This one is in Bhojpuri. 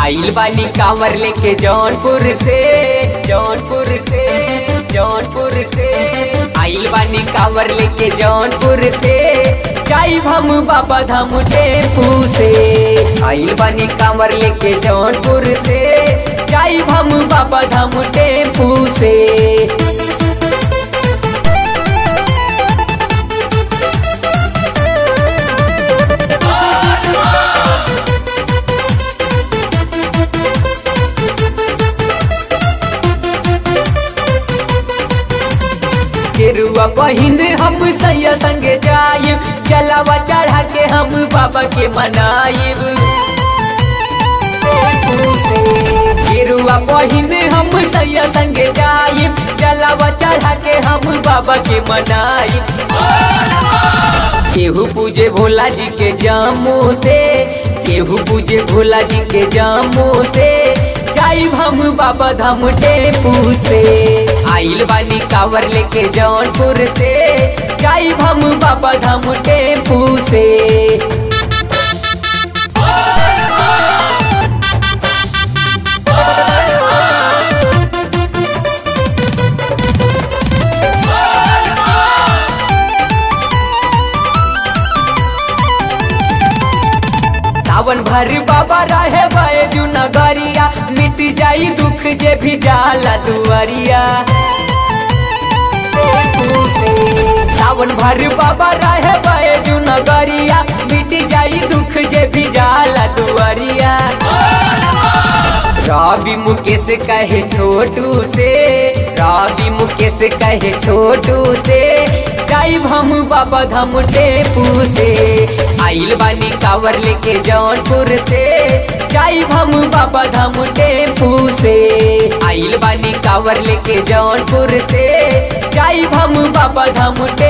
आइल बानी कांवर लेके जौनपुर से जौनपुर से जौनपुर से आइल बानी कांवर लेके जौनपुर से जाइब हम बाबा धाम टेम्पू से आइल बानी कांवर लेके जौनपुर से जाइब हम बाबा धाम टेम्पू से केरुआ बहिन हम सैया संगे जाइब जलावा चढ़ा के हम बाबा के मनाइब केरुआ बहिन हम सैया संगे जाइब जलावा चढ़ा के हम बाबा के मनाइब केहू पूजे भोला जी के जामू से केहू पूजे भोला जी के जामू से जाइब हम बाबा धाम टेम्पू से आइल बानी कावर लेके जौनपुर से जाइब हम बाबा धाम टेम्पू से सावन भर बाबा रहे बैजू नगरिया मिट जाई दुख जे भी जाला दुआरिया सावन भर बाबा रहे बैजू नगरिया मिट जाई दुख जे भी जाला दुआरिया रवि मुकेश कहे छोटू से रवि मुकेश कहे छोटू से जाइब हम बाबा धाम टेपू से आइल बानी कावर लेके जौनपुर से जाइब हम बाबा धाम टेपू से आइल बानी कावर लेके जौनपुर से जाइब हम बाबा धाम